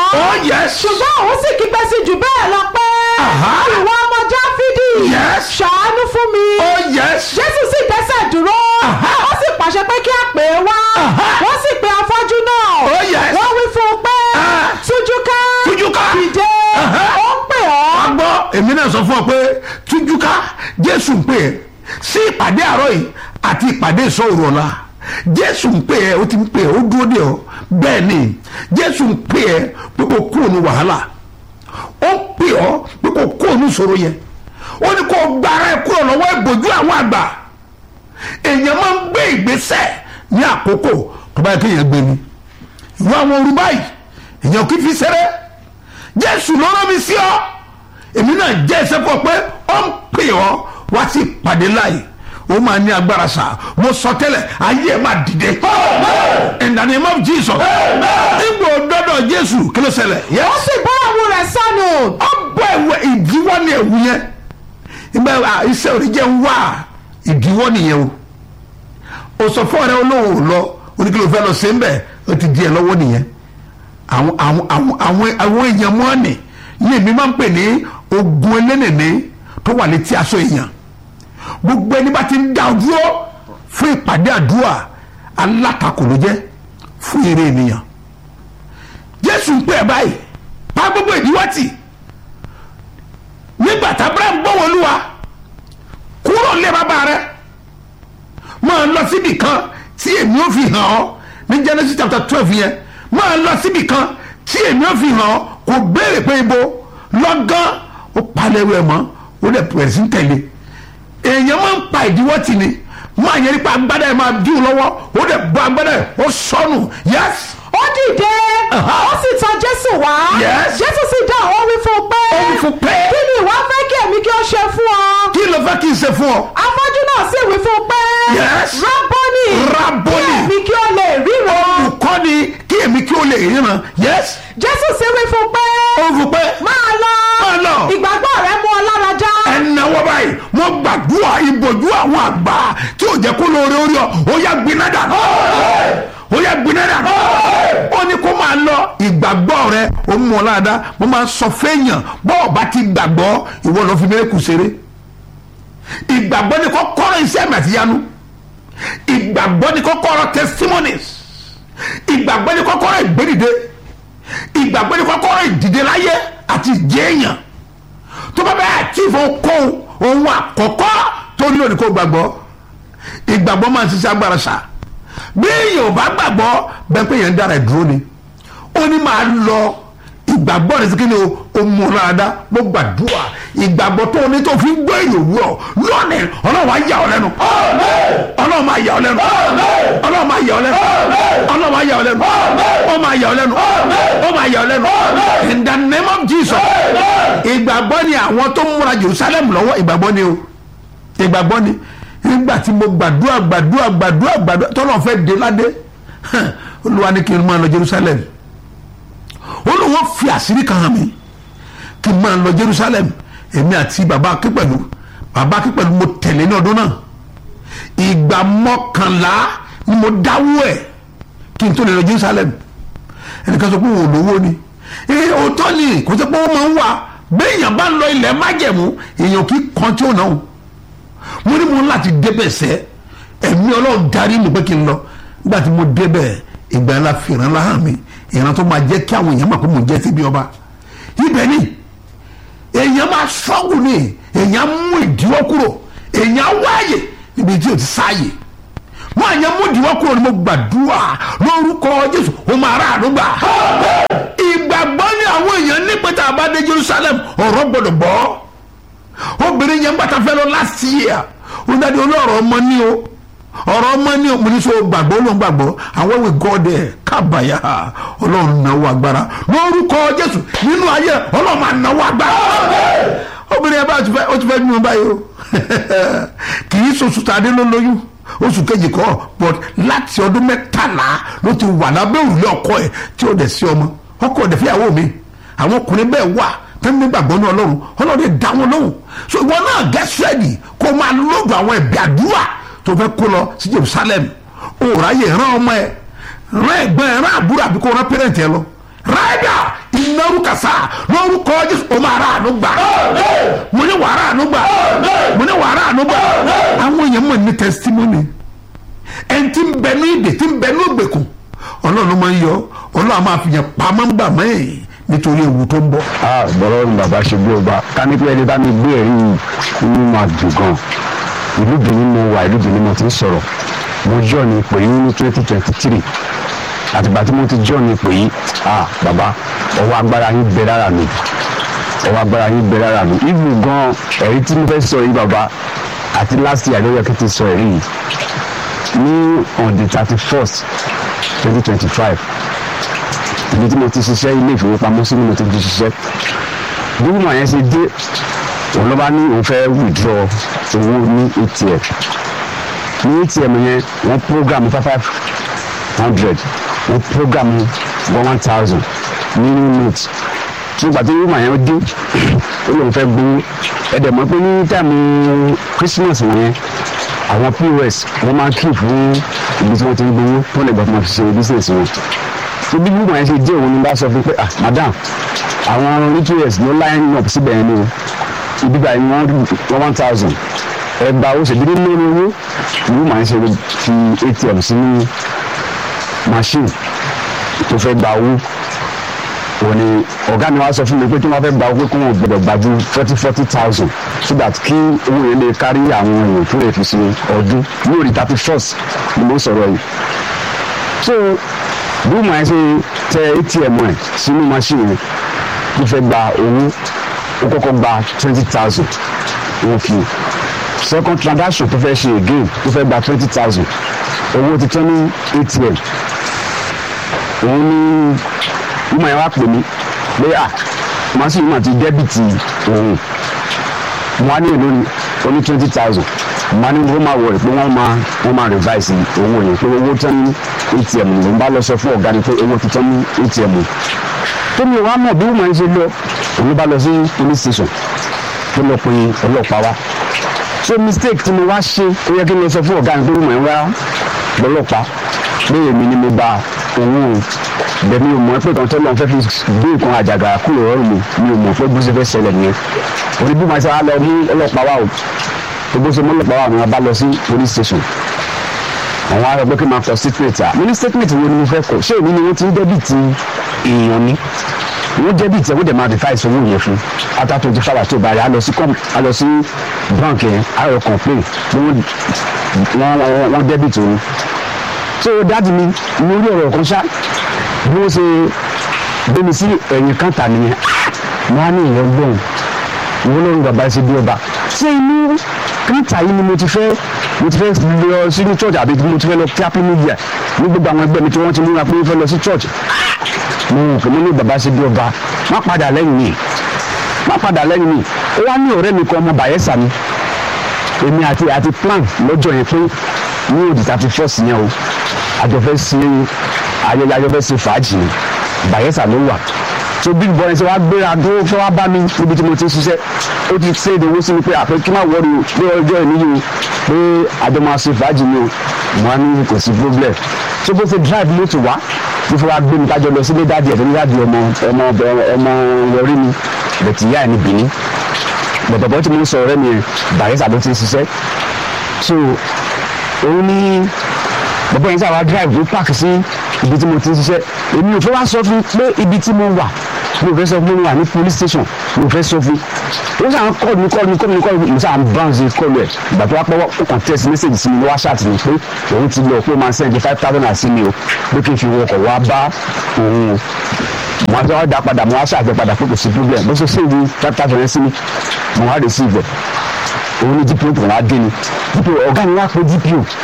oh yes ṣùgbọ́n òun sì kígbe sí jù bẹ́ẹ̀ lọ pé Aha. ìwọ ọmọ dáfídì Yes. ṣàánú fún mi oh yes jésù sì dẹ́sẹ̀ dúró Aha. ó sì pàṣẹ pé kí a pè é wá Aha. wọ́n sì pe afọ́jú náà Oh, yes. wọ́n wí fún un pé Ah. tújú ká Tújú ká. dìde Aha. ó ń pè ọ́ wá gbọ́ èmi náà sọ fún ọ pé tújúká jésù ń pè é sí ìpàdé àárọ̀ yìí àti ìpàdé ìsọ̀rọ̀ ọ̀la jésù ń pè é ó ti ń pè é ó dúró dè ọ́ bẹ́ẹ̀ ni jésù ń pè é pé kò kúrò ní wàhálà ó ń pè ọ́ pé kò kúrò ní ìṣòro yẹn ó ní kó gbára ẹ kúrò lọ́wọ́ ìbòjú àwọn àgbà èèyàn máa ń gbé ìgbésẹ̀ ní àkókò tó bá yẹ kéèyàn gbé ni ìwọ àwọn orú báyìí èèyàn kì í fi ṣeré jésù ló rán mi sí ọ èmi náà jẹ́ ẹsẹ̀ fún ọ pé ó ń pè ọ́ wá sí ìpàdé láàyè ó máa ní agbára sá mo sọ tẹ́lẹ̀ ayé ẹ̀ máa dìde in the name of jesus nígbà òdọ́dọ̀ jésù kí ló ṣẹlẹ̀ ó yes sì bọ́ ẹ̀wù rẹ̀ sọnù ọ bọ ẹ̀wẹ̀ ìdíwọ́ ní ẹ̀wù yẹn ìgbà à, iṣẹ́ òní jẹ́ ń wá ìdíwọ́ nìyẹn o o sọ fún ọ̀rẹ́ olóhùn ò lọ oníkìlò fẹ́ lọ sí ń bẹ̀ ó ti di ẹ̀ lọ́wọ́ nìyẹn àwọn àwọn àwọn àwọn àwọn èèyàn mọ́ọ̀nì ní èmi máa ń pè ní ogun elénìní tó wà létí aṣọ èèyàn gbogbo ẹni bá ti ń dá dúró fún ìpàdé àdúrà alátakò ló jẹ́ fún ire ènìyàn jésù ń pè ẹ́ báyìí pa gbogbo ìdíwọ́ tì nígbà tá abraham bọ́ wọlúwa kúrò lé bàbá rẹ máa lọ síbì kan tí èmi ò fi hàn ọ́ ní genesis chapter twelve yẹn máa lọ síbì kan tí èmi ò fi hàn ọ́ kò béèrè pé ibo lọ́gán ó palẹ̀ rẹ̀ mọ́ ó lè pẹ̀lú sí tẹ̀lé èèyàn máa ń pa ìdíwọ́ tì ní máa yẹ nípa agbádá ẹ̀ máa dí o lọ́wọ́ ó lè bọ́ agbádá ẹ̀ ó sọnù yẹ́sì ó dìde Aha. ó sì tọ̀ jésù wá Yes. jésù sì dá ó wí fún un pé ó wí fún pé kí ni ìwọ fẹ́ kí èmi kí ó ṣe fún ọ kí ló fẹ́ kí n ṣe fún ọ afọ́jú náà sì wí fún un pé Yes. rábọ́nì Rábọ́nì. kí èmi kí ó lè ríran olùkọ́ ni kí èmi kí o lè ríran yẹ́sì jésù sì wí fún un pé ó fún pé máa lọ Máa lọ. ìgbàgbọ́ rẹ mú ọ lára já ẹnáwó báyìí wọ́n gbàdúrà ìbòjú àwọn àgbà tí ò jẹ́ kó lóore orí ọ ó yá gbiná dànù ó yá gbiná dànù ó ní kó máa lọ ìgbàgbọ́ rẹ ó mú ọ láàdá mo máa ń sọ fẹ́yàn bọ́ọ̀ bá ti gbàgbọ́ ìwọ lọ fi mẹ́rẹ́kù ṣeré ìgbàgbọ́ ni kọ́kọ́rọ́ iṣẹ́ àmì àtìyanu ìgbàgbọ́ ni kọ́kọ́rọ́ testimonies ìgbàgbọ́ ni kọ́kọ́rọ́ ìgbédìde ìgbàgbọ́ ni kọ́kọ́rọ́ ìdìde láyé àti ìjẹ́yàn tó bá bẹ́ẹ̀ tí ìfọ̀ kó ohun àkọ́kọ́ tó nílò ní kó gbàgbọ́ ìgbàgbọ́ máa ń ṣiṣẹ́ agbára ṣá bí èèyàn ò bá gbàgbọ́ bẹ́ẹ̀ pé èèyàn ń dára ẹ̀ dúró ni ó ní máa lọ ìgbàgbọ́ rẹ̀ sí kí ni o ó mú ọ lára dá mo gbàdúrà ìgbàgbọ́ tó o ní tó fi ń gbọ́ èèyàn wúrọ̀ lónìí ọlọ́run á yà ọ́ lẹ́nu ọlọ́run máa yà ọ́ lẹ́nu ọlọ́run máa yà ọ́ lẹ́nu ọlọ́run máa yà ọ́ lẹ́nu ó máa yà ọ́ lẹ́nu ó máa yà ọ́ lẹ́nu in the name of Jesus ìgbàgbọ́ ni àwọn tó ń múra Jerusalem lọ́wọ́ ìgbàgbọ́ ni o ìgbàgbọ́ ni nígbà tí mo gbàdúrà gbàdúrà gbàdúrà gbàdúrà tọ́lọ́ fẹ́ dé ládé olúwa ní kí n máa lọ Jerusalem olùwọ́n fi àṣírí kan hàn mí kí n máa lọ Jerusalem èmi àti bàbá akípẹ̀lú bàbá akípẹ̀lú mo tẹ̀lé ní ọdún náà ìgbà mọ́kànlá ni mo dáwọ́ ẹ̀ kí n tó lè lọ Jerusalem ẹnìkan sọ pé òun ò lówó ni ee òótọ́ ni kò sọ pé ó máa ń wà béèyàn bá ń lọ ilẹ̀ májẹ̀mú èèyàn kì í kan tí ó náà mo ní mo láti débẹ̀ sẹ́ ẹ̀mí ọlọ́run darí mi pé kí n lọ nígbà tí mo débẹ̀ ìgbà ńlá fìràn láhàn mi ìran tó máa jẹ́ kí àwọn èèyàn mọ̀ pé mo jẹ́ síbi ọba ibẹ̀ ni èèyàn máa ṣọ́gù ni èèyàn mú ìdíwọ́ kúrò èèyàn wáyè níbi tí o ti sáàyè wọn àyàn mú ìdíwọ́ kúrò ni mo gbàdúrà lórúkọ Jésù ó máa rà àdúgbà ìgbàgbọ́ ni àwọn èèyàn ní pété àbádé Jerusalem ọ̀rọ̀ gbọ́dọ̀ gbọ́ obìnrin yẹn gbàtà fẹ́ lọ last year ó dáadé olóòrọ̀ ọmọ ní o ọ̀rọ̀ ọmọ ní o mo ní sọ gbàgbọ́ ló ń gbàgbọ́ àwọn ìwé gọ́ọ̀dẹ̀ kábàyà ọlọ́run náwó agbára lórúkọ Jésù nínú ayé ọlọ́run máa náwó agbára obìnrin yẹn bá ti fẹ́ ó ti fẹ́ nínú báyìí o kì í sọ̀sù tàdé ló lóyún oṣù kejì kọ́ but láti ọdún mẹ́tàlá ló ti wà lábẹ́ òrùlé ọkọ ẹ̀ tí ó dẹ̀ sí ọmọ ọkọ ẹ̀ dẹ̀ fẹ́yàwó mi àwọn ọkùnrin bẹ́ẹ̀ wà tẹ́lẹ̀ nígbàgbọ́ ní ọlọ́run ọlọ́run lè dá wọn lóhùn so ìwọ náà get ready kó máa lóògùn àwọn ẹ̀bí àdúrà tó fẹ́ kó lọ sí Jerusalem òòrà yẹ rán ọmọ ẹ rán ẹ̀gbọ́n ẹ rán àbúrò àbí kó rán pẹrẹntì ẹ lọ ráìdà kàsá lórúkọ jésù o máa rà àánú gbà mo ní wàrà àánú gbà mo ní wàrà àánú gbà àwọn èèyàn mọ̀ ní testimony ẹni tí ń bẹ ní ìdè tí ń bẹ ní ògbèkùn ọlọ́run máa ń yọ ọlọ́run máa fi yàn pamọ́ ń gbà mẹ́yìn nítorí ewu tó ń bọ̀. a bọ̀rọ̀ ní bàbá ṣe bí ọba ká ní pé ẹni bá mi gbé ẹ̀rí inú máa dùn gan ìlú benin mo wà ìlú benin mo ti ń sọ̀rọ̀ mo jọ́ ní ipò yìí ní twenty twenty three àtìgbà tí mo ti jọ́ ní ipò yìí a bàbá ọwọ́ agbára yín bẹ lára mi ọwọ́ agbára yín bẹ lára mi ìlú gan ẹ̀rí tí mo fẹ́ sọ yìí bàbá àti last year ló yẹ kí n ti sọ ẹ̀rí yìí ní on the thirty first twenty twenty five ibi tí mo ti ṣiṣẹ́ ilé ìfowópamọ́sí ni mo ti fi ṣiṣẹ́ bí wọ́n yẹn ṣe dé òun ló bá ní òun fẹ́ withdraw owó ní atm ní atm yẹn wọ́n program five five hundred wọ́n program one one thousand nínú note tí gbàtí wọ́n yẹn dé ó lóun fẹ́ gbowó ẹ̀dẹ̀ mọ́ pé ní táìmù christmas wọ̀nyẹn àwọn pos wọ́n máa ń kí fún ibi tí wọ́n ti ń gbowó tó lè gbà fún wọn fi ṣe business wọn tó bí gbogbo yẹn ṣe dé òun ni bá sọ fún pé ah madam àwọn ets ló line up síbẹ̀ yẹn ni o ibi báyìí ni wọ́n wọ́n one thousand ẹgbàá ó ṣèdílé lórí owó ìlú màá ń ṣe fi atm sínú machine tó fẹ́ gba owó òun ni ọ̀gá mi wá sọ fún mi pé tí wọ́n fẹ́ gba owó kó wọn gbọ́dọ̀ gba ju forty forty thousand so that kí owó yẹn lè kárí àwọn èèyàn tó lè fi ṣe ọdún lórí thirty first ni mo sọ̀rọ̀ yìí so bí mo ṣe tẹ atm ẹ sínú machine yẹn tó fẹ́ gba owó ó kọ́kọ́ gba twenty thousand wọ́n fi second transaction tó fẹ́ ṣe again tó fẹ́ gba twenty thousand owó ti tán ní atm òun ní ìmọ̀ yẹn wá pè mí pé à machine náà ti dẹ́bìtì òun mo wá ní èlò ní oní twenty thousand mo wá ní wọ́n máa wọ̀rẹ̀ pé wọ́n máa wọ́n máa revise owó yẹn pé owó tán ní atm ló ń bá lọ sọ fún ọ̀gá ni pé owó ti tán ní atm tó mi ò wá mọ̀ bí wọ́n máa ń ṣe lọ òun bá lọ sí police station tó lọ pe ọlọ́pàá wá so mistake tí mo wá ṣe ó yẹ kí n lọ sọ fún ọ̀gá mi pé wọ́n máa ń wá lọ́lọ́pàá pé èmi ni mo gba owó bẹ̀mí o mọ̀ pé kan tó lọ́n fẹ́ fi gbé nǹkan àjàgà kúrò rọrùn mi mi ò mọ̀ pé bó ṣe fẹ́ ṣẹlẹ̀ nìyẹn òní bí màá ṣe wá lọ mú ọlọ́pàá wá o tó bó ṣe mú ọlọ́pàá wá ni wọ́n bá lọ sí police station àwọn ará gbé kí n máa kọ statement à mo ní statement wo ni mo fẹ́ kọ ṣé èmi ni wọ́n ti ń dẹ́bìtì èèyàn ni wọ́n dẹ́bìtì ẹ̀ wọ́n dẹ̀ máa revise owó yẹn fún after twenty four hours tó bá yẹ a lọ sí com a lọ sí bank yẹn a lọ complain pé wọ́n wọ́n dẹ́bìtì òun so dáàdi mi mo rí ọ̀rọ̀ kan ṣá bí wọ́n ṣe gbé mi sí ẹ̀yìn kàńtà nìyẹn mo á ní ìyẹn gbọ́n ìwọ lórí bàbá ṣe bí ọba ṣé inú kàńtà yìí ni mo ti fẹ́ mo ti fẹ́ lọ sínú church àbí mo ti fẹ́ lọ kí happy new year ní gbogbo àwọn ẹgbẹ́ mi tí wọ́n ti múra pé wọ́n fẹ́ lọ sí church mo rò pé mo ní bàbá ṣe bí ọba má padà lẹ́yìn mi má padà lẹ́yìn mi ó wá ní ọ̀rẹ́ mi kan ọmọ Bayelsa mi èmi àti àti plan lọ́jọ́ yẹn pé ní òdì thirty first yẹn o àjọfẹ́ ṣe ayẹyẹ àjọfẹ́ ṣe fàájì ni Bayelsa ló wà so big boy ṣe wá gbéra dúró fẹ́ wá bá mi níbi tí mo ti ń ṣiṣẹ́ ó ti ṣe ìdòwò sí mi pé àpé kí n má wọrí o pé ọjọ́ ìníyì o pé àjọ máa ṣe fàájì ni o mo á ní kò sí problem so bó ṣe drive mọ́tò wá bí fẹ́ wá gbé mi kájọ lọ sílé dáàdì ẹ̀ tó ní dáàdì ọmọ ọmọ ọmọ yọrí mi bẹ̀tì ìyá ẹ̀ ní Benin bọ̀dọ̀bọ̀ tí mo ń sọ ọ̀rẹ́ mi Bayelsa ló ti ń ṣiṣẹ́ so òun ní bàbá yẹn sábà drive ló park sí ibi tí mo ti ń ṣiṣẹ́ èmi ò fẹ́ wá sọ fún pé ibi tí mo wà mi ò fẹ́ sọ fún mi wà ní police station mi ò fẹ́ sọ fún ó sàn kọ́ mi kọ́ mi kọ́ mi kọ́ mi mo sàn bounce kọ́lu ẹ̀ ìgbà tó wá pọ́wọ́ ó kàn text message sí mi wá ṣáàtì mi pé òun ti lọ pé ó máa send five thousand naira sí mi o pé kí n fi wọkọ̀ wá bá òun o mo wá dá padà mo wá ṣàgbẹ́ padà pé kò sí problem bó ṣe ṣe ìwé five thousand yẹn sí mi mo wá receive ẹ̀ òun ní dpo tó wá dé ni dpo ọ̀gá mi wá pé dpo